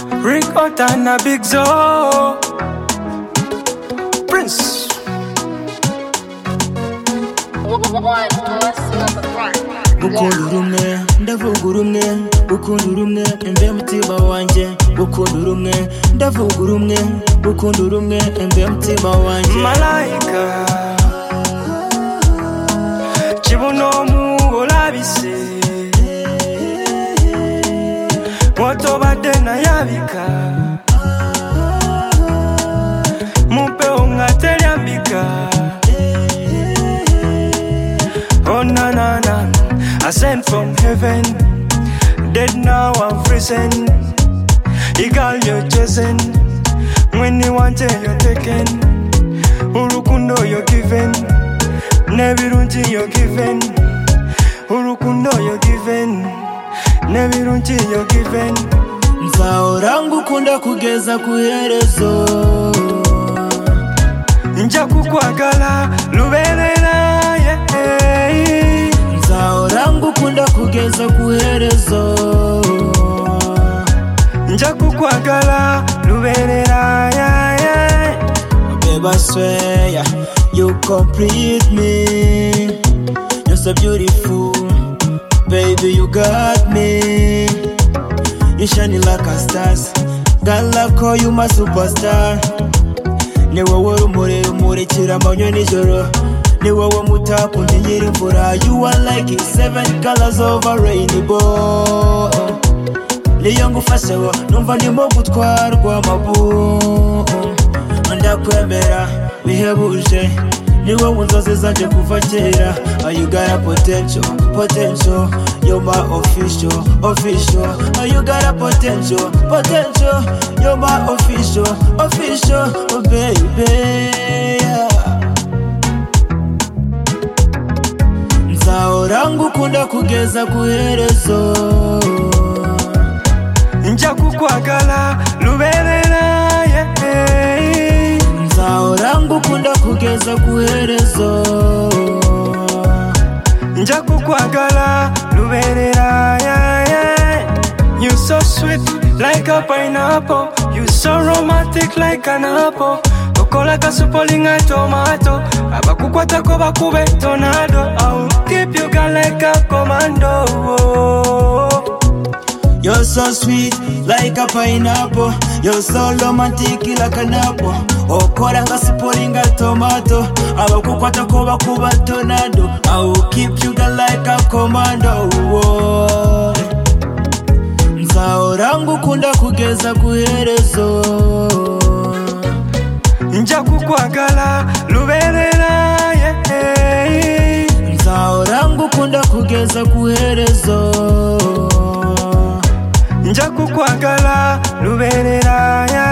Rick Otta na Big Zo Prince gukunda urumwe ndavuga urumwe gukunda urumwe embe mutima wanjye gukunda urumwe ndavuga urumwe gukunda urumwe embe mutima wanjye malayika kibuno mugolabise mwotobadde nayabika mumpewo nga telyambika Oh na na na, I sent from heaven. Dead now I'm risen. You got your chasing. When you want it, you're taking. Urukundo you're giving. Nebirunji you're giving. Urukundo you're giving. Nebirunji you're giving. nzahora ngukunda kugeza ku iherezo Nja kukwagala luberera yeah, hey. nzahora ngukunda kugeza ku iherezo Nja kukwagala luberera yeah, yeah. babe I swear you complete me you're so beautiful baby you got me you shining like a stars god love call you my superstar ni wowe rumuri rumurikira amanywa nijoro ni wowe mutapu nkingira imvura you are like seven colors of a rainbow niyo ngufasheho numva ndimo gutwarwa amabu ndakwemera bihebuje ni wowe nzozi zanjye kuva kera Are you got a potential, potential You're my official, official Are you got a potential, potential You're my official, official Oh baby yeah. nzahora ngukunda kugeza ku iherezo nja kukwagala luberera yeah, hey. nzahora ngukunda kugeza ku iherezo nja kukwagala luberera yeah, yeah. you so sweet like a pineapple you so romantic like an apple okola kasupolinga tomato abakukwatako bakube tornado au keep you girl like a commando You're so sweet like a pineapple You're so romantic like an apple okora nga sipolinga tomato abakukwata ko bakuba tornado I will keep you down like a commando Woah. nzahora ngukunda kugeza ku iherezo nja kukwagala luberera yeah, hey. nzahora ngukunda kugeza ku iherezo nja kukwagala luberera yeah,